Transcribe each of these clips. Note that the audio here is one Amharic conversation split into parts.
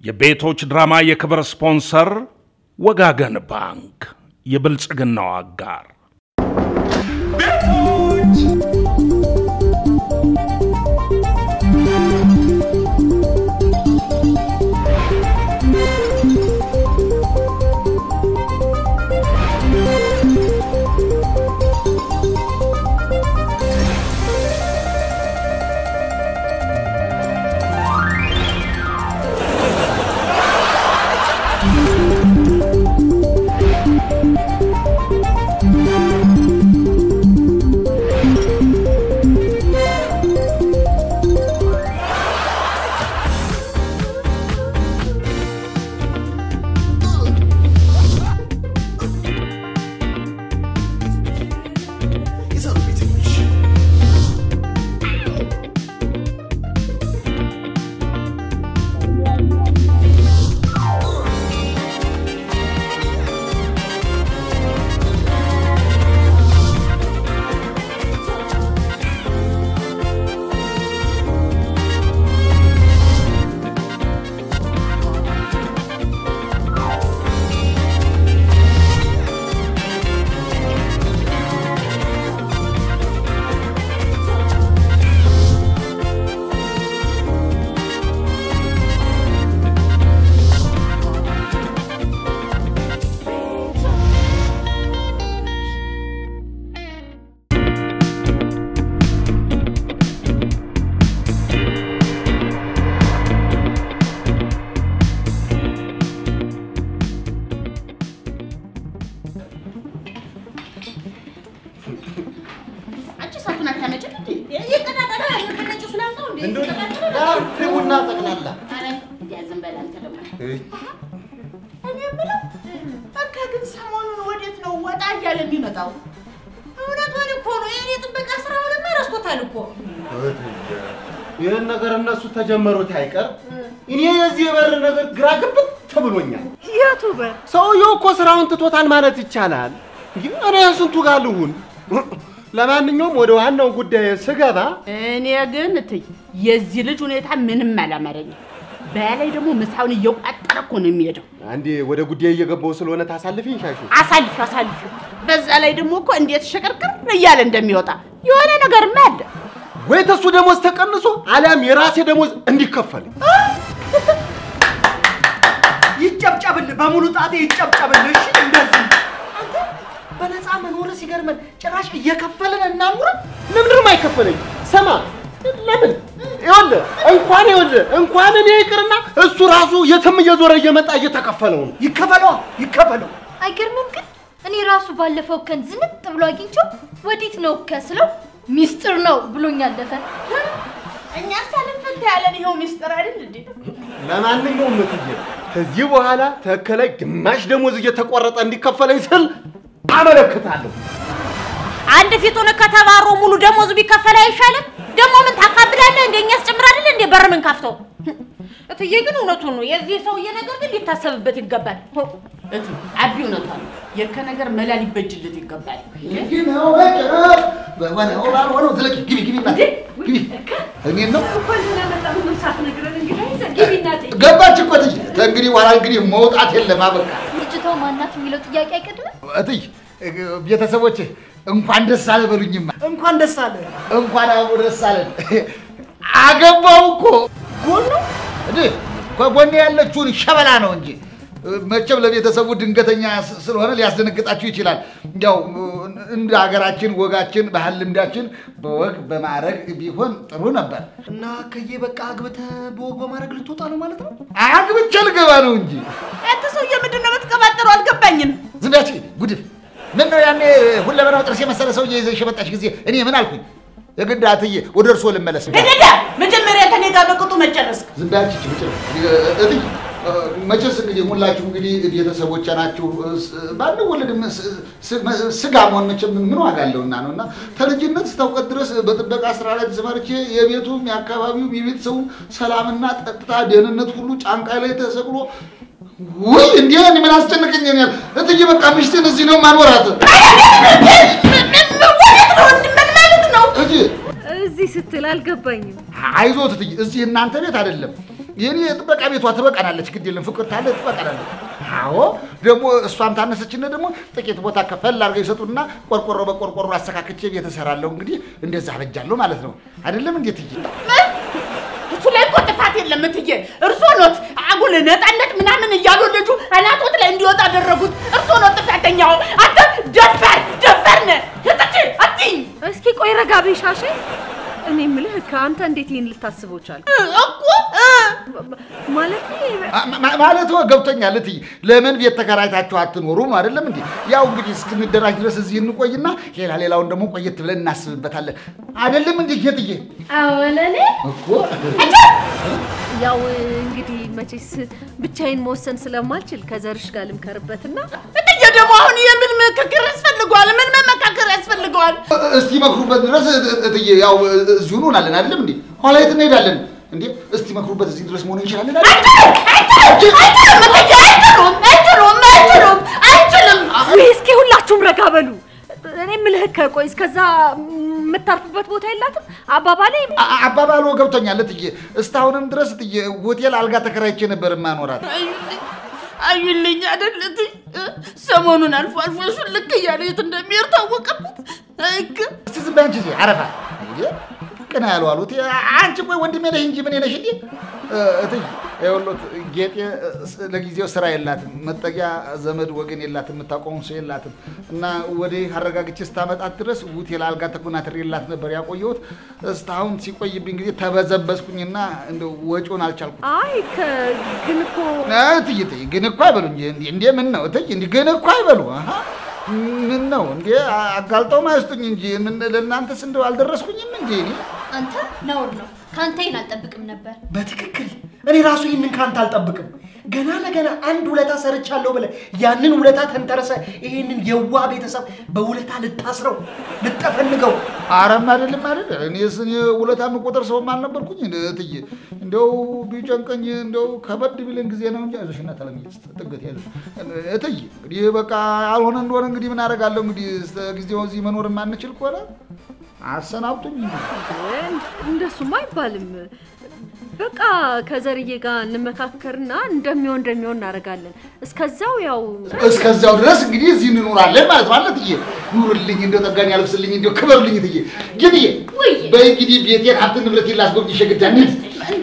የቤቶች ድራማ የክብር ስፖንሰር ወጋገን ባንክ፣ የብልጽግናው አጋር። ቡና ጠቅላላ እኔ የምለው በቃ ግን ሰሞኑን ወዴት ነው ወጣ እያለ የሚመጣው? እውነቷን እኮ ነው። የእኔ ጥበቃ ስራውንማ ረስቶታል እኮ። ይህን ነገር እነሱ ተጀመሩት አይቀር እኔ የዚህ የበር ነገር ግራ ግብት ተብሎኛል። የቱ በር? ሰውየው እኮ ስራውን ትቶታል ማለት ይቻላል። እኔ ስንቱ ጋር ልሁን? ለማንኛውም ወደ ዋናው ጉዳይ ስገባ እኔ ግን እትይ የዚህ ልጅ ሁኔታ ምንም አላማረኝም። በላይ ደግሞ ምሳውን እየቋጠረ እኮ ነው የሚሄደው። አንዴ ወደ ጉዳይ እየገባው ስለሆነ ታሳልፊኝ ሻሹ። አሳልፍ አሳልፍ። በዛ ላይ ደግሞ እኮ እንዴት ሸቀርቅር እያለ እንደሚወጣ የሆነ ነገርማ አለ። ወይ ተሱ ደሞዝ ተቀንሶ አሊያም የራሴ ደሞዝ እንዲከፈልኝ ይጨብጨብልህ፣ በሙሉ ጣቴ ይጨብጨብልህ። እሺ እንደዚህ አንተ በነፃ መኖር ሲገርመን ጭራሽ እየከፈልን እናኑረ። ለምንድነው የማይከፈለኝ? ሰማ ለምን ይኸውልህ እንኳን ይኸውልህ እንኳን እኔ ይቅርና እሱ ራሱ የትም እየዞረ እየመጣ እየተከፈለው ነው። ይከፈለዋ ይከፈለው። አይገርምም ግን እኔ ራሱ ባለፈው ከን ዝንጥ ብሎ አግኝቼው ወዴት ነው ከስለው ሚስጥር ነው ብሎኝ አለፈ። እኛ ሳልፈታ ያለን ይኸው ሚስጥር አይደል እንዴ? ለማንኛውም እትዬ ከዚህ በኋላ ተከላይ ግማሽ ደሞዝ እየተቆረጠ እንዲከፈለኝ ስል አመለክታለሁ። አንድ ፊቱን ከተባሮ ሙሉ ደሞዝ ቢከፈል አይሻልም? ደግሞ ምን ታካብዳለህ? እንደኛ ያስጨምር አይደል እንዴ በር ምን ከፍተው? እትዬ ግን እውነቱን ነው። የዚህ ሰውዬ ነገር ግን ሊታሰብበት ይገባል። እት አቢ እውነቷን ነው። የከ ነገር መላ ሊበጅለት ይገባል። ገባች እኮ እትዬ። ከእንግዲህ በኋላ እንግዲህ መውጣት የለም አበቃ። ልጅቷ ማናት የሚለው ጥያቄ አይቀድምም? እትዬ ቤተሰቦች እንኳን ደስ አለ በሉኝማ። እንኳን ደስ አለ። እንኳን አብሮ ደስ አለን። አገባው እኮ ጎን ነው እንዴ? ከጎኔ ያለችውን ሸበላ ነው እንጂ መቼም ለቤተሰቡ ድንገተኛ ስ- ስለሆነ ሊያስደነግጣችሁ ይችላል። ያው እንደ ሀገራችን ወጋችን፣ ባህል ልምዳችን በወግ በማዕረግ ቢሆን ጥሩ ነበር። እና ከዬ በቃ አግብተህ በወግ በማድረግ ልትወጣ ነው ማለት ነው? አግብቼ ልገባ ነው እንጂ አንተ ሰውዬ ምንድን ነው የምትቀባጠረው? አልገባኝም። ዝም በያች ጉድፍ። ምን ነው ያኔ ሁለመናው ጥርስ የመሰለ ሰውዬ ይዘሽ የመጣሽ ጊዜ እኔ ምን አልኩኝ? የግድ አትዬ ወደ እርሶ ልመለስ። ደደዳ መጀመሪያ ከኔ ጋር በቅጡ መጨረስክ። ዝም በያች ይቺ ብቻ እትዬ መቼስ እንግዲህ ሁላችሁ እንግዲህ ቤተሰቦቼ ናችሁ። ባንወለድም ስጋ መሆን መቼም ምን ዋጋ አለውና ነው እና ከልጅነት እስከ ድረስ በጥበቃ ስራ ላይ ተሰማርቼ የቤቱም የአካባቢውም የቤተሰቡም ሰላምና ጸጥታ፣ ደህንነት ሁሉ ጫንቃ ላይ ተሰቅሎ ውይ እንዲህ እኔ ምን አስጨነቀኝ ያል እትዬ በቃ ምሽትን እዚህ ነው ማኖራት እዚህ እዚህ ስትል አልገባኝም። አይዞት እትዬ እዚህ እናንተ ቤት አይደለም የኔ የጥበቃ ቤቷ ትበቃናለች። ግድ የለም ፍቅር ታለ ትበቃናለች። አዎ ደግሞ እሷም ታነሰችን ደግሞ ጥቂት ቦታ ከፈል አድርገው ይሰጡና ቆርቆሮ በቆርቆሮ አስተካክቼ ቤት እሰራለሁ። እንግዲህ እንደዛ አበጃለሁ ማለት ነው። አይደለም እንዴት እይ እሱ ላይ እኮ ጥፋት የለም እትዬ። እርሶ ኖት አጉል ነፃነት ምናምን እያሉ ልጁ አናቶት ላይ እንዲወጣ አደረጉት። እርሶ ኖት ጥፋተኛው። አንተ ደፋር ደፋር ነህ። እትቼ አትይኝ እስኪ ቆይ ረጋ በይ ሻሼ። እኔ የምልህ ከአንተ እንዴት ይህን ልታስበው ቻልክ? እኮ እ፣ ማለት ማለት ገብቶኛል። እትዬ ለምን ቤት ተከራይታችሁ አትኖሩም? አይደለም እንዴ? ያው እንግዲህ እስክንደራጅ ድረስ እዚህ እንቆይና ሌላ ሌላውን ደግሞ ቆየት ብለን እናስብበታለን። አይደለም እንዴ ጌጥዬ? አወለኔ እኮ ያው እንግዲህ መቼስ ብቻዬን መወሰን ስለማልችል ከዘርሽ ጋር ልምከርበትና እትዬ ደግሞ አሁን የምን ምክክር ያስፈልገዋል? ምን መመካከር ያስፈልገዋል? እስቲ መክሩበት ድረስ እትዬ ያው እዚሁ እንሆናለን። አይደለም እንዴ? ኋላ የት እንሄዳለን እንዴ? እስቲ መክሩበት እዚህ ድረስ መሆን እንችላለን። አይደል? አይችልም እትዬ፣ አይችሉም፣ አይችሉም፣ አይችሉም፣ አይችልም። ወይ እስኪ ሁላችሁም ረጋ በሉ። እኔ የምልህ ቆይ እስከዛ የምታርፉበት ቦታ የላትም? አባባሌ አ- አባባሉ ገብቶኛል እትዬ። እስካሁንም ድረስ እትዬ ሆቴል አልጋ ተከራይቼ ነበር የማኖራት። አዩልኝ አዩልኝ አይደል እትዬ፣ ሰሞኑን አልፎ አልፎ እሱን ልክ እያለ የት እንደሚሄድ ታወቀበት። አይክ እስቲ ዝም በይ አንቺ እዚህ አረፋ እንዴ ቅና ያሉ አሉት። አንቺ ቆይ ወንድሜ ነሽ እንጂ ምን ነሽ እንዴ? እትዬ ይኸውልዎት ጌጤ ስ- ለጊዜው ስራ የላትም፣ መጠጊያ ዘመድ ወገን የላትም፣ የምታውቀውም ሰው የላትም እና ወዲህ አረጋግቼ ስታመጣት ድረስ ሆቴል አልጋ ተኮናትሬላት ነበር ያቆየሁት። እስካሁን ሲቆይብኝ ጊዜ ተበዘበዝኩኝና እንደው ወጪውን አልቻልኩም። አይ ከ- ግን እኮ እትዬ እትዬ ግን እኮ አይበሉ እንጂ እንዴ እንዴ ምን ነው እትዬ እንዴ ግን እኮ አይበሉ አሃ ምን ነው እንዴ አጋልጠው ማይስጡኝ እንጂ ምን ለእናንተስ እንደው አልደረስኩኝም እንዴ እኔ አንተ ነውር ነው። ከአንተ ይህን አልጠብቅም ነበር። በትክክል እኔ ራሱ ይህንን ካንተ አልጠብቅም። ገና ለገና አንድ ውለታ ሰርቻለሁ ብለህ ያንን ውለታ ተንተረሰ ይህንን የዋ ቤተሰብ በውለታ ልታስረው ልጠፈንገው አረም አይደለም አይደል እኔስ እኔ ውለታ የምቆጥር ሰውም አልነበርኩኝ እንደ እትዬ እንደው ቢጨንቀኝ እንደው ከበድ ቢልን ጊዜ ነው እንጂ አይዞሽና ተለምኝ ጥገት ያዘ እትዬ እንግዲህ በቃ አልሆነ እንደሆነ እንግዲህ ምን አደርጋለሁ እንግዲህ እስከ ጊዜው እዚህ መኖር የማንችል ከሆነ አሰናብቱኝ እንደሱም አይባልም። በቃ ከዘርዬ ጋር እንመካከርና እንደሚሆን እንደሚሆን እናደርጋለን። እስከዛው ያው እስከዚያው ድረስ እንግዲህ እዚህ እንኖራለን ማለት ነው። አለት እየ ኑርልኝ፣ እንደው ጠጋኝ ያልብስልኝ፣ እንደው ክበርልኝ እትዬ። ግን እየ ውይ በይ እንግዲህ ቤቴን ሀብት ንብረት ላስጎብኝሽ ግድ እንሂድ።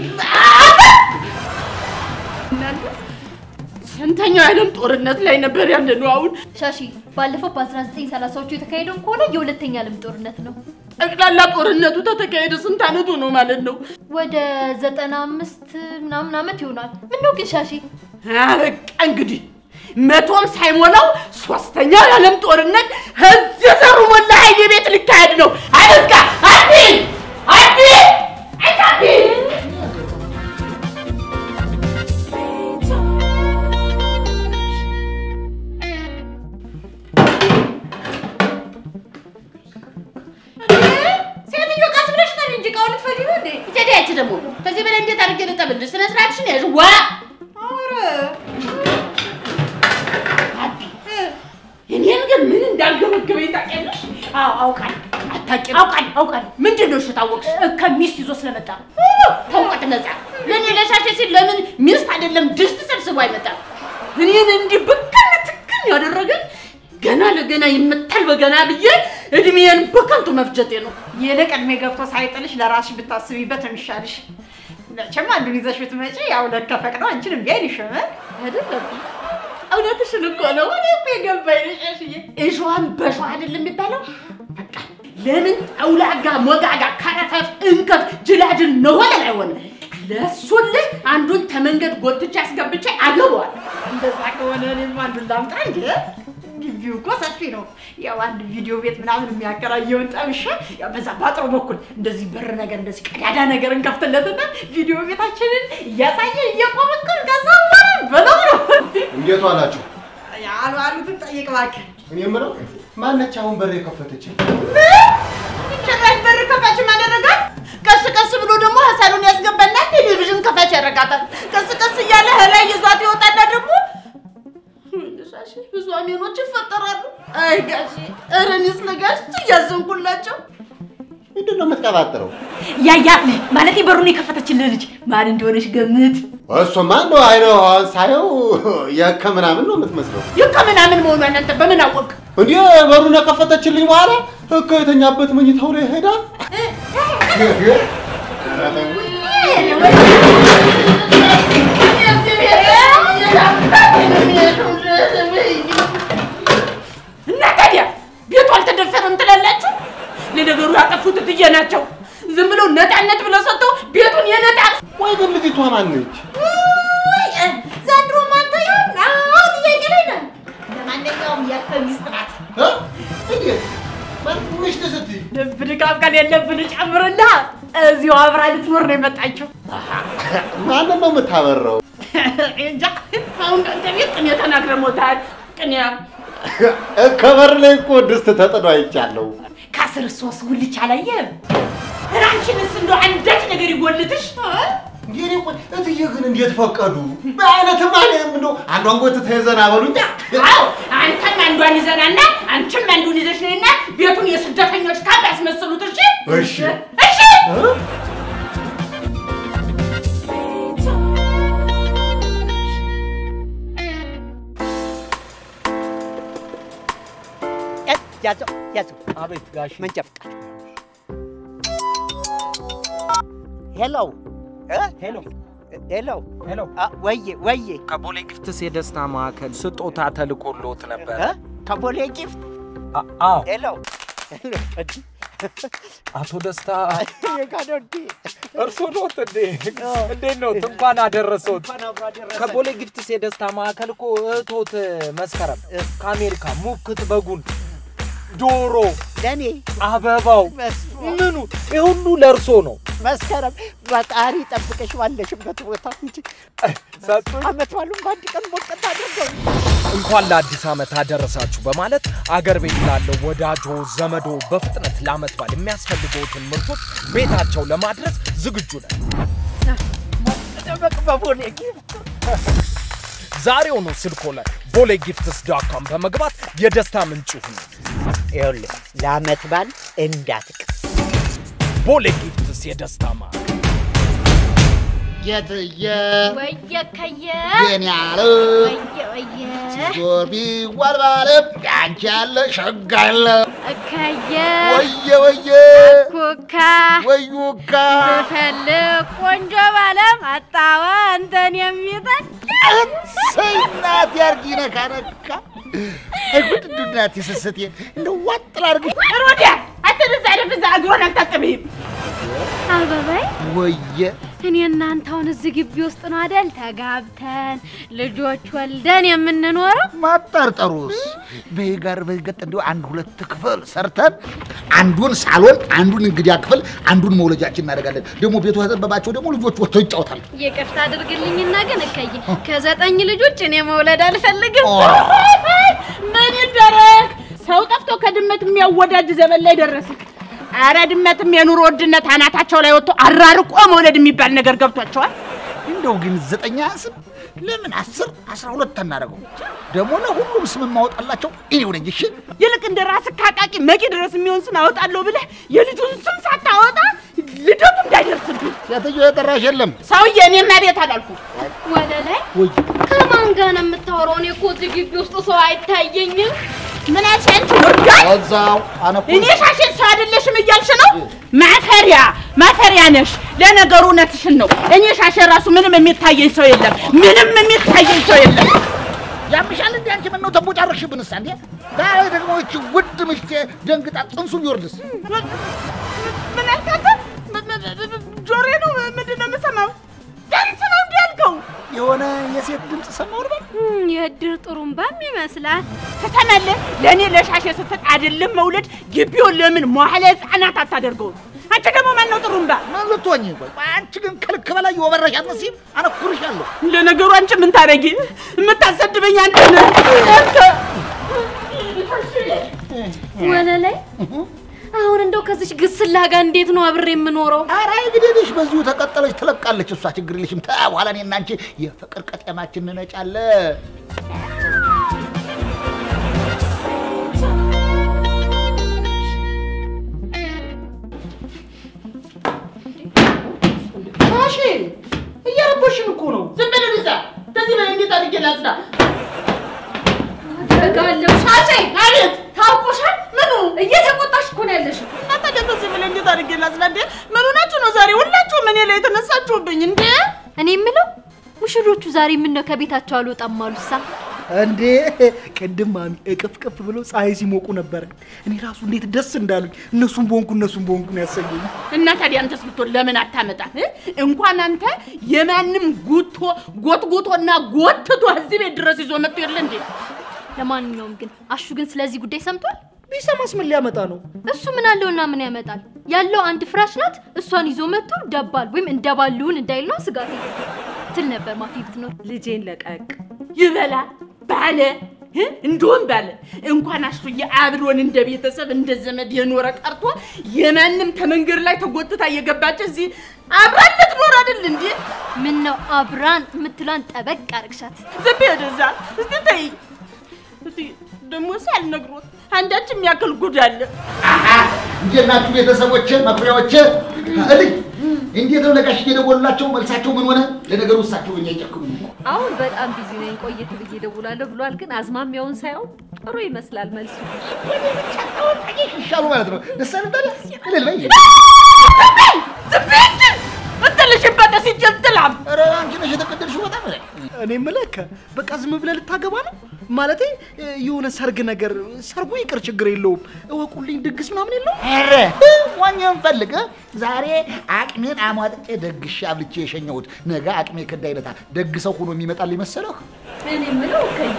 ስንተኛው የዓለም ጦርነት ላይ ነበር ያለ ነው አሁን? ሻሺ ባለፈው በ1930ዎቹ የተካሄደውን ከሆነ የሁለተኛ ዓለም ጦርነት ነው። ጠቅላላ ጦርነቱ ተተካሄደ ስንት ዓመቱ ነው ማለት ነው? ወደ ዘጠና አምስት ምናምን ዓመት ይሆናል። ምነው ግን ሻሺ አበቃ እንግዲህ መቶም ሳይሞላው ሶስተኛው የዓለም ጦርነት እዚህ ዘሩ ሞላ ኃይሌ ቤት ሊካሄድ ነው። አበቃ አዲ አዲ አዲ ሴትዮ ቀስ ብለሽ ጠቢ እንጂ እቃውን ልትፈጂ ነው እንዴ? እቴዲ አንቺ ደግሞ ከዚህ በላይ እንዴት አድርጌ ልጠብልሽ? ስነ ስርዓትሽን ያዥ። ዋ ኧረ አቢ እኔን ግን ምን እንዳልገበገበኝ ታውቂያለሽ? አዎ አውቃለሁ። አታውቂም? አውቃለሁ አውቃለሁ። ምንድን ነው እሺ ታወቅሽ? ከሚስት ይዞ ስለመጣ ተውቀት ነፃ ለእኔ ለሻሼ ሲል ለምን ሚስት አይደለም ድስት ሰብስቦ አይመጣም? እኔን እንዲህ ብክን ትክን ያደረገኝ ገና ለገና ይመታል በገና ብዬ እድሜን በከንቱ መፍጀቴ ነው። ይልቅ እድሜ ገብቶ ሳይጥልሽ ለራስሽ ብታስቢበት የሚሻልሽ። መቼም አንዱን ይዘሽ ብትመጪ ያው ለከፈቅነው አንቺን እምቢ አይልሽም። አይደለም እውነትሽን እኮ ነው። እኔ እኮ የገባኝ ነው ሻሽዬ። እሾህን በሾህ አይደለም የሚባለው። በቃ ለምን ጠውላጋ ሞጋጋ ከረፈፍ እንከፍ ጅላጅል ነሆነን አይሆንም። ለእሱልህ አንዱን ተመንገድ ጎትቼ አስገብቼ አገባዋል። እንደዛ ከሆነ እኔም አንዱን ላምጣ እንጂ ግቢው እኮ ሰፊ ነው። ያው አንድ ቪዲዮ ቤት ምናምን የሚያከራየውን ጠብሼ ያው በዛ ባጥሩ በኩል እንደዚህ በር ነገር እንደዚህ ቀዳዳ ነገር እንከፍትለትና ቪዲዮ ቤታችንን እያሳየ እየቆመከር ከዛ በለው ነው እንዴት ዋላችሁ? አሉ አሉትን ጠይቅ እባክህ። እኔ የምለው ማነች አሁን በር የከፈተች? ጭራሽ በር ከፋች ማደረጋት ቀስ ቀስ ብሎ ደግሞ ሀሳሉን ያስገባና ቴሌቪዥን ከፋች ያደርጋታል። ቀስ ቀስ እያለ ላይ ይዟት ይወጣና ደግሞ ሻሽ ብዙ አሜኖች ይፈጠራሉ። አይ ጋሼ፣ ኧረ እኔስ ለጋሽ እያዘንኩላቸው ምንድን ነው የምትቀባጥረው? ያያት ልጅ ማለት በሩን የከፈተችልህ ልጅ ማን እንደሆነች ገምት። እሱማ እንደው አይነዋን ሳየው የከ ምናምን ነው የምትመስለው። ይህ ከምናምን መሆኗ እናንተ በምን አወቅ? እንዴ በሩን ከፈተችልኝ በኋላ እኮ የተኛበት መኝታው ላይ ሄዳ እና ታዲያ ቤቱ አልተደፈረም ትላላችሁ? ለነገሩ ያጠፉት እትዬ ናቸው። ዝም ብለው ነጣነት ብለው ሰጥተው ቤቱን የነጣ ወይ ግን ልጅቷ ማነች? ዘንድሮ ማንተ ያው አዎ ጥያቄ ላይ ነን። ለማንኛውም ያንተ ሚስት ናት። እ? እንዴት ምሽት ስትይ ልብ ድካም ከሌለብን ጨምርና እዚሁ አብራ ልትኖር ነው የመጣችው። ማንን ነው የምታበረው? እንጃ አሁን ከአንተ ቤት ቅኔ ተናግረሞታል። ቅኔ ከበር ላይ እኮ ድስት ተጥዶ አይቻለሁ። ከአስር ሶስት ጉልቻ አላየህም? ራንቺንስ እንደው አንዳች ነገር ይጎልትሽ። እንግዲህ ቆይ እትዬ ግን እንዴት ፈቀዱ? በአይነትማ እኔም እንደው አንዷን ጎትተህ ይዘና በሉኛ። አዎ አንተም አንዷን ይዘናና አንቺም አንዱን ይዘሽ ነይና ቤቱን የስደተኞች ካምፕ ያስመስሉት። እሺ እሺ እሺ። እ? ያዘው ያዘው። አቤት ጋሽ መንጃ ፈቃድ። ሄሎ እ? ሄሎ ሄሎ ሄሎ አ፣ ወዬ ወዬ ከቦሌ ግፍትስ የደስታ ማዕከል ስጦታ ተልኮሎት ነበር። እ? ከቦሌ ጊፍት አ- አዎ ሄሎ ሄሎ እንዲ አቶ ደስታ እኔ ጋ ነው እንዲ እርሶ ኖት እንዴ? እንዴት ኖት? እንኳን አደረሰዎት። እንኳን አብሮ አደረሰን። ከቦሌ ግፍትስ የደስታ ማዕከል እኮ እህቶት መስከረም ከአሜሪካ ሙክት በጉን ዶሮ ለእኔ አበባው መስሎ ምኑ ይህ ሁሉ ለእርሶ ነው መስከረም ፈጣሪ ጠብቀሽ ባለሽበት ቦታ እንጂ ሰጡኝ። አመት ባሉን በአንድ ቀን ሞቀት አድርገው እንኳን ለአዲስ ዓመት አደረሳችሁ በማለት አገር ቤት ላለው ወዳጆ ዘመዶ በፍጥነት ለዓመት በዓል የሚያስፈልገውትን ምርቶች ቤታቸው ለማድረስ ዝግጁ ነን። ደመቅ በቦሌ ጊፍት ዛሬውኑ ስልኮ ላይ ቦሌ ጊፍትስ ዶት ኮም በመግባት የደስታ ምንጭ ሁኑ። ይኸውልህ ለአመት በዓል እንዳትቅ ቦሌ ጊፍትስ የደስታ ማዕከል የትየ ወየ ከየ የኔ ያለ ወየ ወየ ዞር ቢዋል ባለ አንቺ ያለ ሸጋ ያለ እከየ ወየ ወየ ኩካ ወዩካ ብፈልግ ቆንጆ ባለም አጣዋ አንተን የሚጠል እሰይ እናቴ አርጊ ነካ ነካ አይጉድ እንዱ እናቴ ስስቴ እንደ ዋጥ ላርግሽ ሮዲያ አንተ ደዛ ደፍዛ እግሮን አልታጠብህም። አበባይ ወየ እኔ እናንተ አሁን እዚህ ግቢ ውስጥ ነው አደል ተጋብተን ልጆች ወልደን የምንኖረው? ማጠርጠሩስ በይ ጋር በገጥ እንዲሁ አንድ ሁለት ክፍል ሰርተን አንዱን ሳሎን አንዱን እንግዲያ ክፍል አንዱን መውለጃችን እናደርጋለን። ደግሞ ቤቱ ያጠበባቸው ደግሞ ልጆች ወጥተው ይጫወታሉ። ይቅርታ አድርግልኝና ግን እከየ ከዘጠኝ ልጆች እኔ መውለድ አልፈልግም። ምን ይደረግ? ሰው ጠፍቶ ከድመት የሚያወዳጅ ዘመን ላይ ደረስን። አረ ድመትም የኑሮ ውድነት አናታቸው ላይ ወጥቶ አራርቆ መውለድ የሚባል ነገር ገብቷቸዋል። እንደው ግን ዘጠኝ አያንስም? ለምን አስር አስራ ሁለት አናደርገው? ደግሞ ለሁሉም ስም የማወጣላቸው እኔው ነኝ። እሺ ይልቅ እንደ ራስህ ካቃቂ መቂ ድረስ የሚሆን ስም አወጣለሁ ብለህ የልጁን ስም ሳታወጣ ልደቱ እንዳይደርስብህ። ሴትዮ የጠራሽ የለም። ሰውዬ እኔማ ቤት አላልኩ። ወደ ላይ ከማን ጋር ነው የምታወራው? እኔ እኮ እዚህ ግቢ ውስጥ ሰው አይታየኝም። ምን አልሽ አንቺ ወዳጅ? እዛው አነኩ እኔ ሻሽን ሰው አይደለሽም እያልሽ ነው? ማፈሪያ ማፈሪያ ነሽ። ለነገሩ እውነትሽን ነው። እኔ ሻሽ ራሱ ምንም የሚታየኝ ሰው የለም። ምንም የሚታየኝ ሰው የለም። ያምሻል እንዴ አንቺ ምን ነው ተቦጫረሽብንስ? እንዴ ዛሬ ደግሞ እቺ ውድ ምሽቴ ደንግጣ ጽንሱ ቢወርድስ? ምን አልካተ? ጆሬ ነው ምንድን ነው የምሰማው? ደንስ ነው እንዲ ያልከው? የሆነ የሴት ድምፅ ሰማሁ ልበል? እም፣ የእድር ጥሩምባም ይመስላል። ትሰማለህ? ለእኔ ለሻሽ ስትል አይደለም መውለድ ግቢውን ለምን መዋዕለ ሕፃናት አታደርገውም? አንቺ ደግሞ ማን ነው ጥሩምባ? ምን ልትሆኚ? ቆይ አንቺ ግን ከልክ በላይ የወበረሽ አትመስይም? አነኩርሻለሁ። ለነገሩ አንቺ ምን ታደርጊ? የምታሰድበኝ አንተ ነህ። ወደ ላይ አሁን እንደው ከዚች ግስላ ጋር እንዴት ነው አብሬ የምኖረው? ኧረ እንግዲህ በዚሁ ተቀጠለች ትለቃለች። እሷ ችግር የለሽም። ታ በኋላ እኔና አንቺ የፍቅር ቀጤማችን እንነጫለን። ዛሬ ምን ነው ከቤታቸው አልወጣም አሉሳ? እንዴ ቅድም ማሚ እቅፍቅፍ ብሎ ፀሐይ ሲሞቁ ነበረ። እኔ ራሱ እንዴት ደስ እንዳሉኝ እነሱም በሆንኩ እነሱም በሆንኩ ነው ያሰኘኝ። እና ታዲያ አንተስ ብትሆን ለምን አታመጣም? እ? እንኳን አንተ የማንም ጉቶ ጎትጉቶና ጎትቶ እዚህ ቤት ድረስ ይዞ መጥቶ የለ እንዴ? ለማንኛውም ግን አሹ ግን ስለዚህ ጉዳይ ሰምቷል? ቢሰማስ ምን ሊያመጣ ነው? እሱ ምን አለውና ምን ያመጣል? ያለው አንድ ፍራሽ ናት። እሷን ይዞ መጥቶ ደባል ወይም እንደባልውን እንዳይለው ስጋት ትል ነበር ማፊ ብትኖር። ልጄን ለቀቅ ይበላ ባለ እ? እንደውም ባለ እንኳን አሹዬ አብሮን እንደ ቤተሰብ እንደ ዘመድ የኖረ ቀርቶ የማንም ከመንገድ ላይ ተጎትታ እየገባች እዚህ አብራን ልትኖር አይደል እንዴ? ምን ነው አብራን የምትሏን ጠበቅ አርግሻት። ዝም በይ ወደዛ እስቲ ተይ። እስቲ ደግሞ ሳልነግሮት አንዳች የሚያክል ጉድ አለ። እንዴት ናችሁ ቤተሰቦቼ፣ መኩሪያዎቼ? እልኝ እንዴት ነው ለጋሽ እየደወሉላቸው መልሳቸው ምን ሆነ? ለነገሩ እሳቸው በእኛ አይጨክኑም እኮ። አሁን በጣም ቢዚ ነኝ ቆየት ብዬ እደውላለሁ ብሏል ግን አዝማሚያውን ሳየው ጥሩ ይመስላል መልሱ ይሻሉ ማለት ነው። ደስ አይልም ታዲያ? እልል በይ። ዝም በይ እንጂ እትልሽበት ሲጀል ትላም ኧረ አንቺ ነሽ የተቀደልሽው በጣም ላይ እኔ የምልህ በቃ ዝም ብለህ ልታገባ ነው? ማለቴ የሆነ ሰርግ ነገር ሰርጉ ይቅር ችግር የለውም። እወቁልኝ ድግስ ምናምን የለውም? ኧረ ዋኛውን ፈልገ ዛሬ አቅሜን አሟጥጬ ደግሼ አብልቼ የሸኘሁት ነገ አቅሜ ከዳ አይነታ ደግ ሰው ሆኖ የሚመጣልኝ መሰለህ? እኔ የምለው ከይ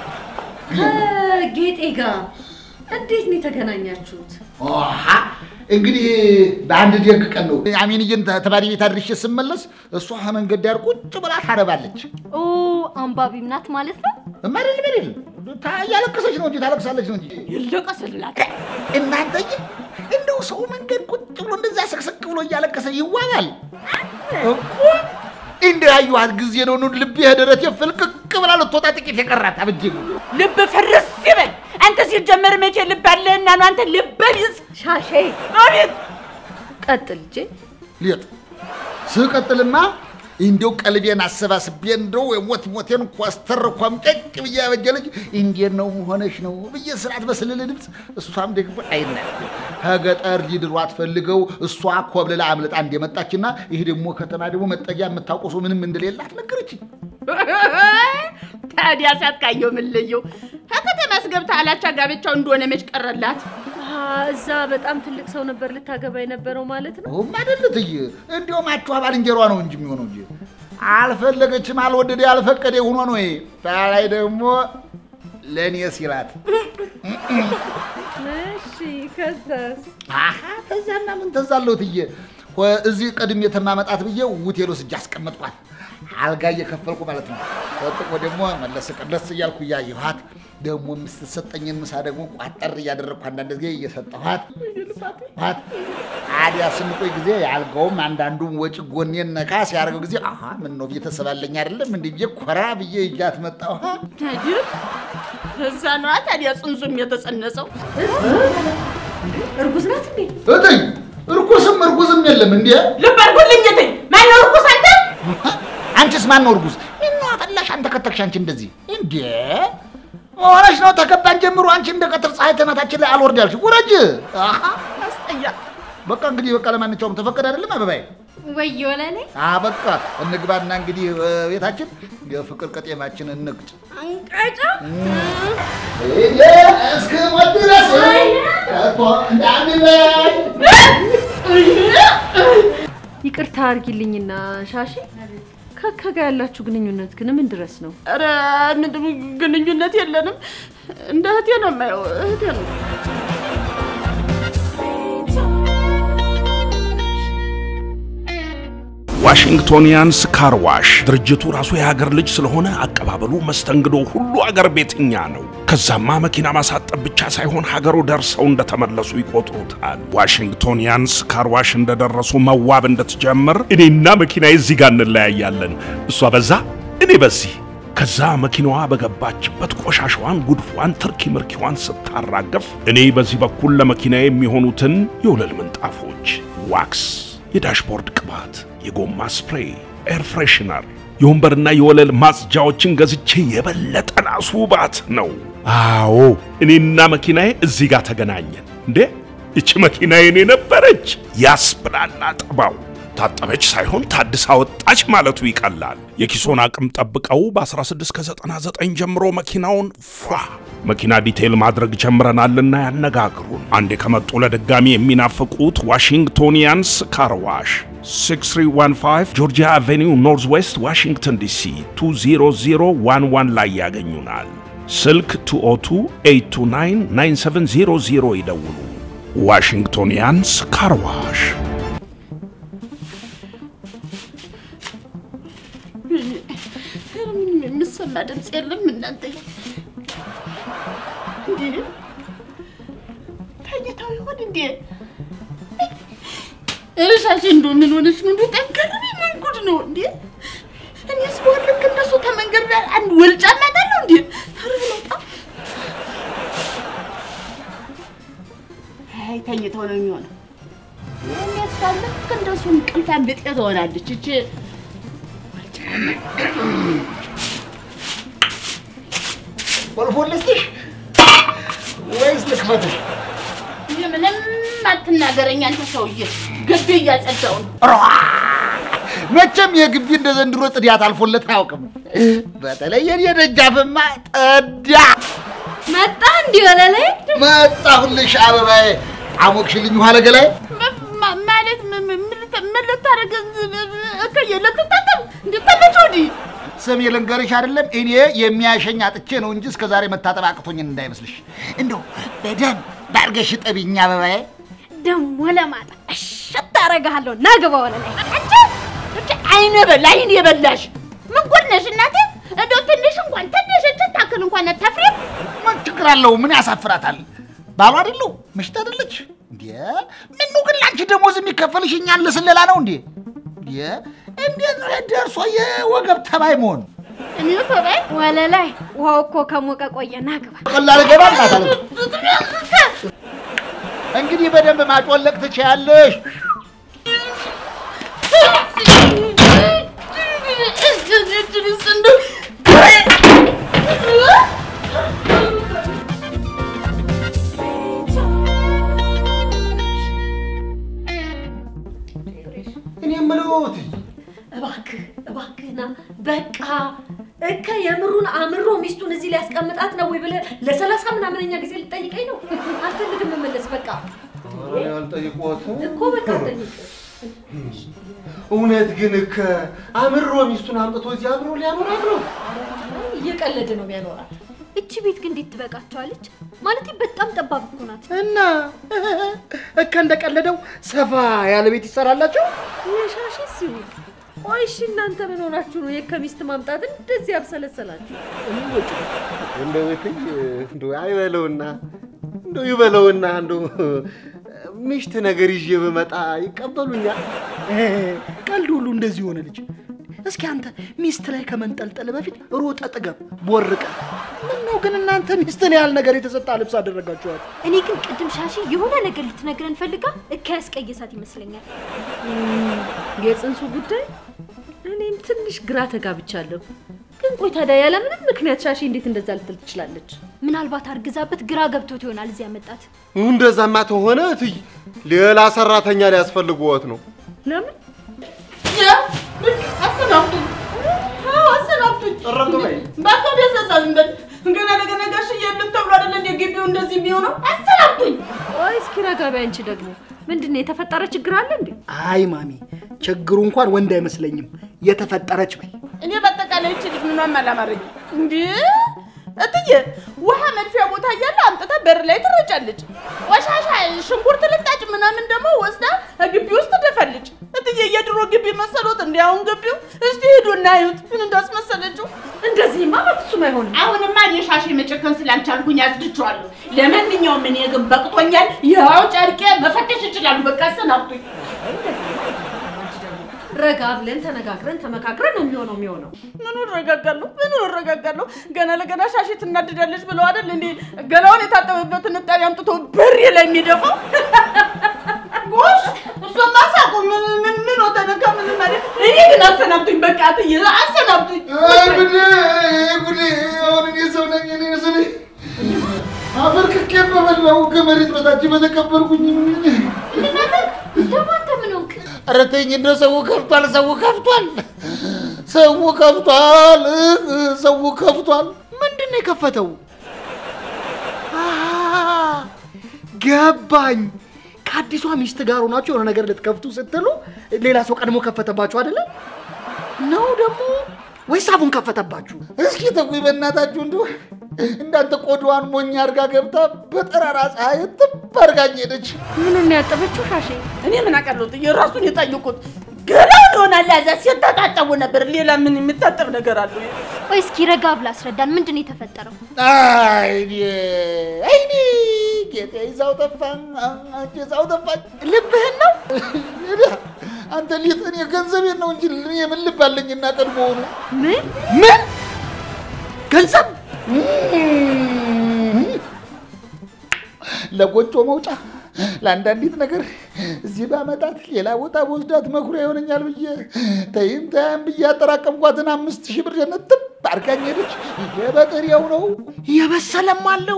ጌጤ ጋር እንዴት ነው የተገናኛችሁት? ኦሃ እንግዲህ በአንድ ደግ ቀን ነው አሜንዬን ተማሪ ቤት አድርሼ ስመለስ እሷ መንገድ ዳር ቁጭ ብላ ታነባለች። ኦ አንባቢም ናት ማለት ነው። እማደል በደል እያለቀሰች ነው እንጂ ታለቅሳለች ነው እንጂ ይለቀስላት። እናንተዬ እንደው ሰው መንገድ ቁጭ ብሎ እንደዛ ስቅስቅ ብሎ እያለቀሰ ይዋባል እኮ እንደ ያየኋት ጊዜ ነው ኑ ልቤ ደረቴ ፍልቅቅ ብላ ልትወጣ ጥቂት የቀራት አብጄ ልብ ፍርስ ይበል። አንተ ሲጀመር መቼ ልብ አለህና ነው አንተ ልበ ቢስ ሻሼ አቤት ቀጥል ልጄ ሊጥ ስቀጥልማ እንዲው ቀልቤን አሰባስቤ እንደው የሞት ሞቴን ኮስተር ኮምጨጭ ብዬ ያበጀለች እንዴት ነው ሆነሽ ነው ብዬ ስርዓት በስልል ድምፅ እሷም ደግሞ አይነት ከገጠር ሊድሯት ፈልገው እሷ ኮብልላ አምልጣ እንደመጣችና ይህ ደግሞ ከተማ ደግሞ መጠጊያ የምታውቀው ሰው ምንም እንደሌላት ነገረችኝ። ታዲያ ሳትቃየው ምን ለየው? ከከተማስ ገብታ አላቻ ጋብቻው እንደሆነ መች ቀረላት? እዛ በጣም ትልቅ ሰው ነበር ልታገባ የነበረው ማለት ነው። ማደልትይ እንዲሁም አቿ ባልንጀሯ ነው እንጂ የሚሆነው እንጂ አልፈለገችም፣ አልወደደ፣ ያልፈቀደ ሆኖ ነው። ይሄ ላይ ደግሞ ለእኔ ሲላት እሺ ከዛስ? አሀ ተዛና ምን ተዛለው ትዬ እዚህ ቀድሜ የተማመጣት ብዬ ውቴል ወስጄ አስቀመጥኳት። አልጋ እየከፈልኩ ማለት ነው። ጠጥቆ ደግሞ መለስ ቀለስ እያልኩ እያየኋት ደግሞ የምትሰጠኝን ምሳ ደግሞ ቋጠር እያደረግኩ አንዳንድ ጊዜ እየሰጠኋት ኋት ታዲያ ስንቆይ ጊዜ የአልጋውም አንዳንዱም ወጪ ጎኔን ነካ ሲያደርገው ጊዜ አሀ ምን ነው ቤተሰብ አለኝ አይደለም እንዲህ ብዬ ኮራ ብዬ እጃት መጣሁ። ታዲያ እዛ ነዋ ታዲያ ጽንሱም የተጸነሰው። እርጉዝ ናት እንዴ? እትይ እርኩስም እርጉዝም የለም እንዴ? ልብ አድርጎልኝ እትይ። ማነው እርኩስ አንተ? አንቺስ ማን ነው እርጉዝ? ምን አፈላሽ አንተ ከተክሽ አንቺ እንደዚህ እንዴ ሆነሽ ነው ተከባን ጀምሮ አንቺ እንደ ቀትር ፀሐይ ተናታችን ላይ አልወርድ ያልሽ ውረጅ። አሃ አስጠያ በቃ እንግዲህ በቃ ለማንኛውም ተፈቀደ አይደለም አበባዬ? ወዮ ለኔ አ በቃ እንግባና እንግዲህ ቤታችን የፍቅር ቀጤማችን እንቅጭ። አንቀጫ እየ እስከ ሞት ድረስ ከቶ እንዳንለያይ ይቅርታ አድርጊልኝና ሻሼ ከካ ጋር ያላችሁ ግንኙነት ግን ምን ድረስ ነው? ኧረ ምንም ግንኙነት የለንም። እንደ እህቴ ነው የማየው፣ እህቴ ነው። ዋሽንግቶኒያንስ ካር ዋሽ ድርጅቱ ራሱ የሀገር ልጅ ስለሆነ አቀባበሉ፣ መስተንግዶ ሁሉ አገር ቤትኛ ነው። ከዛማ መኪና ማሳጠብ ብቻ ሳይሆን ሀገሩ ደርሰው እንደተመለሱ ይቆጥሩታል። ዋሽንግቶኒያንስ ካር ዋሽ እንደደረሱ መዋብ እንድትጀምር እኔና መኪና እዚህ ጋር እንለያያለን። እሷ በዛ እኔ በዚህ ከዛ መኪናዋ በገባችበት ቆሻሻዋን፣ ጉድፏን፣ ትርኪ ምርኪዋን ስታራገፍ እኔ በዚህ በኩል ለመኪና የሚሆኑትን የወለል ምንጣፎች፣ ዋክስ፣ የዳሽቦርድ ቅባት፣ የጎማ ስፕሬይ፣ ኤር ፍሬሽነር፣ የወንበርና የወለል ማጽጃዎችን ገዝቼ የበለጠ ላስውባት ነው። አዎ እኔና መኪናዬ እዚህ ጋር ተገናኘን። እንዴ ይቺ መኪና የኔ ነበረች ያስብላላ ጠባው። ታጠበች ሳይሆን ታድሳ ወጣች ማለቱ ይቀላል። የኪሶን አቅም ጠብቀው በ16 ከ99 ጀምሮ መኪናውን ፏ መኪና ዲቴይል ማድረግ ጀምረናልና ያነጋግሩን። አንዴ ከመጡ ለድጋሚ የሚናፍቁት ዋሽንግቶኒያንስ ካርዋሽ 6315 ጆርጂያ አቬኒው ኖርዝ ዌስት ዋሽንግተን ዲሲ 20011 ላይ ያገኙናል። ስልክ 202-829-9700 ይደውሉ። ዋሽንግቶኒያንስ ካርዋሽ የምሰማ ድምፅ የለም እናንተ እንዴ ተኝተው ይሆን እንዴ እርሻሽ እንዶ ምን ሆነች ነው እንዶ ጠንከር ምን ጉድ ነው እንዴ እኔስ በሆን ልክ እነሱ ተመንገድ ላይ አንድ ወልጫ ማጣለሁ እንዴ ኧረ ለውጣ አይ ተኝተው ነው የሚሆነው እኔስ ባል ልክ እንደሱ እንቅልፋን ብጤ ትሆናለች እቺ ቁልፉን ልስጥሽ ወይስ ልክፈትሽ? ምንም አትናገረኝ አንተ ሰውዬ፣ ግቢ እያጸዳው ነው። መቼም የግቢ እንደ ዘንድሮ ጽዳት አልፎለት አያውቅም። በተለይ የኔ ደጃፍማ ጠዳ። መጣ እንዲህ ወለ ላይ መጣሁልሽ አበባዬ። አሞቅሽልኝ ውሃ ለገላዬ። ማ- ማለት ምን ምን- ምን ልታ- ምን ልታደርግ እከየ ልትታጠብ እንድታመጭ ወዲህ ስም ልንገርሽ አይደለም እኔ የሚያሸኝ አጥቼ ነው እንጂ እስከ ዛሬ መታጠብ አቅቶኝን እንዳይመስልሽ። እንደው በደንብ ባርገሽ ጠቢኝ አበባዬ። ደሞ ለማጣ እሸት አረጋለሁ ና ግባ ወለ ላይ አንቺ አንቺ አይነ በላ አይን የበላሽ ምን ጉድ ነሽ እናቴ? እንደው ትንሽ እንኳን ትንሽ እችን ታክል እንኳን አታፍሪም? ምን ችግር አለው? ምን ያሳፍራታል? ባሏ አይደለው? ምሽት አይደለች እንዴ? ምኑ ግን ለአንቺ ደሞዝ የሚከፈልሽ እኛን ለስለላ ነው እንዴ? እንዴ እንዴት ነው ደርሶ የወገብ ተባይ መሆን? እኔ ተባይ ወለ ላይ ውሃው እኮ ከሞቀ ቆየ ና ግባ ቀላል ገባ እናታለ እንግዲህ በደንብ ማጮለቅ ትችያለሽ። እኔ የምለው እትዬ፣ እባክህ እባክህና በቃ እከ የምሩን አምሮ ሚስቱን እዚህ ሊያስቀምጣት ነው ወይ ብለህ ለሰላሳ ምናምነኛ ጊዜ ልጠይቀኝ ነው? አልፈልግም መመለስ በቃ እኔ አልጠይቅዎትም እኮ በቃ ጠይቅ። እውነት ግን እከ አምሮ ሚስቱን አምጥቶ እዚህ አብሮ ሊያኖራት ነው? እየቀለደ ነው የሚያኖራት። እቺ ቤት ግን እንዴት ትበቃቸዋለች? ማለት በጣም ጠባብ እኮ ናት። እና እከ እንደቀለደው ሰፋ ያለ ቤት ይሰራላቸው። የሻሽ ሲሆን ቆይ እሺ፣ እናንተ ምን ሆናችሁ ነው የከሚስት ማምጣት እንደዚህ ያብሰለሰላችሁ? እንደው እትዬ እንደው አይበለውና እንደው ይበለውና እንደው ምሽት ነገር ይዤ ብመጣ ይቀበሉኛል? ቀልድ ሁሉ እንደዚህ ሆነ ልጅ። እስኪ አንተ ሚስት ላይ ከመንጠልጠል በፊት ሮጠ ጥገብ ቦርቀ። ምነው ግን እናንተ ሚስትን ያህል ነገር የተሰጣ ልብስ አደረጋችኋት? እኔ ግን ቅድም ሻሺ የሆነ ነገር ልትነግረን ፈልጋ እከ ያስቀየሳት ይመስለኛል። የጽንሱ ጉዳይ እኔም ትንሽ ግራ ተጋብቻለሁ። ግን ቆይ ታዲያ ያለ ምንም ምክንያት ሻሺ እንዴት እንደዛ ልትል ትችላለች? ምናልባት አርግዛበት ግራ ገብቶት ይሆናል እዚህ ያመጣት። እንደዛማ ተሆነ እትዬ ሌላ ሰራተኛ ሊያስፈልግዎት ነው። ለምን አሰናብቱኝ፣ አዎ አሰናብቱኝ። እረፍት በይ። በቃ ቢያሳሳዝን በል ገና ለገና ጋሽዬ የለም ተብሎ አይደለ እንደ ግቢው እንደዚህ የሚሆነው? አሰናብቱኝ። ቆይ እስኪ ረጋ በይ አንቺ ደግሞ ምንድን ነው የተፈጠረ ችግር አለ እንዴ? አይ ማሚ፣ ችግሩ እንኳን ወንድ አይመስለኝም የተፈጠረች በይ። እኔ በአጠቃላይ ይቺ ልጅ ምኗም አላማረኝም። እንዴ እትዬ ውሃ መድፊያ ቦታ እያለ አምጥታ በር ላይ ትረጫለች። ቆሻሻ ሽንኩርት ልጣጭ ምናምን ደግሞ ወስዳ ግቢ ውስጥ ትደፋለች። እትዬ የድሮ ግቢ መሰሎት እንዲ አሁን ግቢው እስቲ ሂዱና እዩት ምን እንዳስመሰለችው። እንደዚህማ በፍጹም አይሆንም። አሁንማ እኔ ሻሼ መጨከን ስላልቻልኩኝ አጽድቼዋለሁ። ለማንኛውም እኔ ግን በቅቶኛል። ይኸው ጨርቄ መፈተሽ ይችላሉ። በቃ አሰናብቱኝ። ረጋ ብለን ተነጋግረን ተመካክረን ነው የሚሆነው የሚሆነው። ምኑ እረጋጋለሁ? ምኑ እረጋጋለሁ? ገና ለገና ሻሼ ትናድዳለች ብለው አይደል እንዴ ገላውን የታጠበበትን እጣቢ አምጥቶ በሬ ላይ የሚደፋው? ጎሽ እሱማ ሳቁ ምን ምን ምን ተነካ ምን ማለት እኔ ግን አሰናብቱኝ። በቃ እትዬ አሰናብቱኝ። አይ ጉዴ ጉዴ! አሁን እኔ ሰው ነኝ እኔ ስለ አፈር ክኬ በበላው ከመሬት በታች በተቀበርኩኝ ደግሞ አንተ ምን ሆንክ? ኧረ ተይኝ እንደው ሰው ከፍቷል፣ ሰው ከፍቷል፣ ሰው ከፍቷል፣ ሰው ከፍቷል። ምንድን ነው የከፈተው? አሃ፣ ገባኝ። ከአዲሷ ሚስት ጋር ሆናችሁ የሆነ ነገር ልትከፍቱ ስትሉ ሌላ ሰው ቀድሞ ከፈተባችሁ አይደለም? ነው ደግሞ ወይስ አፉን ከፈተባችሁ? እስኪ ተጉኝ በእናታችሁ እንደው እንዳንተ ቆዳዋን ሞኝ አድርጋ ገብታ በጠራራ ፀሐይ ጥብ አድርጋኝ ሄደች። ምኑን ነው ያጠበችው ሻሼ? እኔ ምን አውቃለሁ? የራሱን የጠየቁት ገላውን ይሆናል። ያዛ ሲተጣጠቡ ነበር። ሌላ ምን የሚታጠብ ነገር አለው? ቆይ እስኪ ረጋ ብላ አስረዳን። ምንድን ነው የተፈጠረው? አይኔ አይኔ ጌጤ ይዛው ጠፋ፣ አንቺ ይዛው ጠፋች። ልብህን ነው አንተ ሊጥ እኔ ገንዘቤን ነው እንጂ እኔ ምን ልብ አለኝና ቀድሞውኑ ምን ምን ገንዘብ ለጎጆ መውጫ ለአንዳንዲት ነገር እዚህ ባመጣት ሌላ ቦታ በወስዳት መኩሪያ ይሆነኛል ብዬ ተይም ተያም ብዬ ያጠራቀምኳትን አምስት ሺህ ብር ነጥብ አድርጋኝ ሄደች። ይሄ በጥሬው ነው። የበሰለም አለው።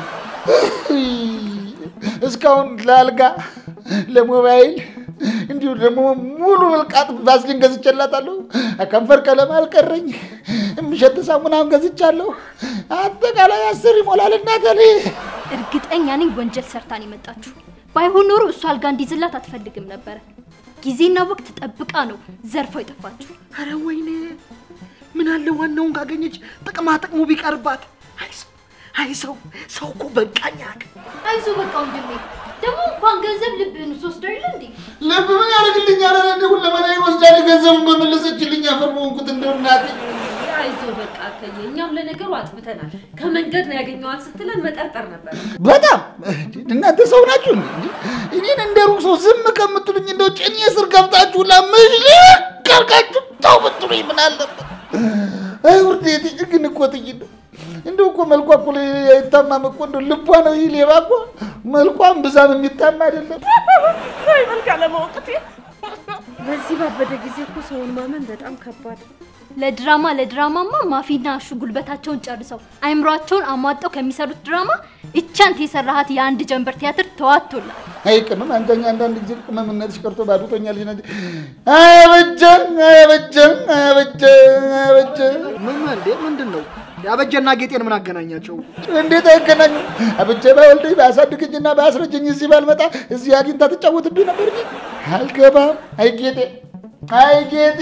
እስካሁን ለአልጋ ለሞባይል እንዲሁ ደግሞ ሙሉ ብልቃጥ ቫዝሊን ገዝቼላታለሁ። ከንፈር ቀለም አልቀረኝ። የሚሸት ሳሙናውን ገዝቻለሁ። አጠቃላይ አስር ይሞላል እናቴ። እርግጠኛ ነኝ ወንጀል ሰርታን የመጣችሁ። ባይሆን ኖሮ እሱ አልጋ እንዲይዝላት አትፈልግም ነበረ። ጊዜና ወቅት ጠብቃ ነው ዘርፋው የጠፋችሁ። አረ ወይኔ ምን አለ ዋናውን ካገኘች ጥቅማ ጥቅሙ ቢቀርባት። አይ ሰው አይ ሰው ሰው እኮ በቃኝ ያውቅ አይዞ በቃ ወንድሜ፣ ደግሞ እንኳን ገንዘብ ልብህን ወስደው የለ እንዴ? ልብ ምን ያደርግልኛል? ኧረ እንደው ለመናዬን ወስዳል ገንዘቡን በመለሰችልኝ አፈር በሆንኩት እንደው እናቴ አይዞ በቃ አከየ፣ እኛም ለነገሩ አጥብተናል። ከመንገድ ነው ያገኘዋት ስትለን መጠርጠር ነበር። በጣም እናንተ ሰው ናችሁ እንዴ? እኔን እንደ ሩቅ ሰው ዝም ከምትሉኝ እንደው ጭኔ ስር ገብታችሁ ለምሽልቅ አድርጋችሁ ተው ብትሉኝ ምን አለበት? አይ ውርዴቴ ግን እኮ ትይ እንደው እንደው እኮ መልኳ እኮ አይታማም እኮ እንደው ልቧ ነው ይህ ሌባ እኮ መልኳም ብዛም የሚታማ አይደለም። አይ መልክ አለማወቅቴ በዚህ ባበደ ጊዜ እኮ ሰውን ማመን በጣም ከባድ። ለድራማ ለድራማማ ማፊና አሹ ጉልበታቸውን ጨርሰው አይምሯቸውን አሟጠው ከሚሰሩት ድራማ እቺ አንተ የሰራሃት የአንድ ጀንበር ቲያትር ተዋቶላል። አይ ቅመም አንተኛ አንዳንድ ጊዜ ቅመምነትሽ ቀርቶ ባዶቶኛል። ይነ አበጀን አበጀን አበጀን አበጀን ምን እንዴ ምንድን ነው ያበጀና ጌጤን ምን አገናኛቸው? እንዴት አይገናኙ? አብቼ ባይወልደኝ ባያሳድገኝና ባያስረጀኝ እዚህ ባልመጣ እዚህ አግኝታ ትጫወትብኝ ነበር እንጂ አልገባም። አይ ጌጤ፣ አይ ጌጤ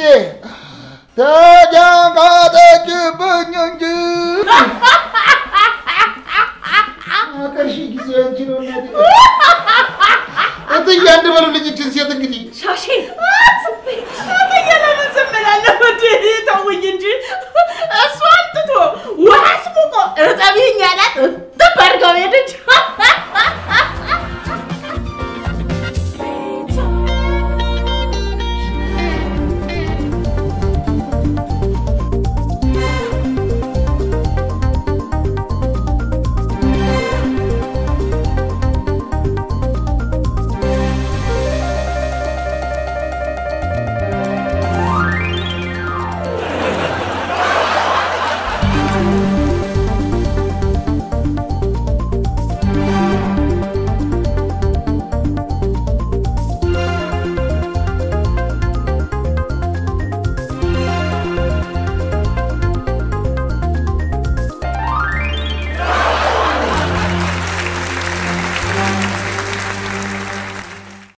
ተጃጋጠችብኝ እንጂ አቀርሺ ጊዜ አንቺ ነው እናቴ። እትዬ አንድ በሉልኝ ይችን ሴት እንግዲህ ሻሼ ለምን ዝም እላለሁ? እንዴ ተውኝ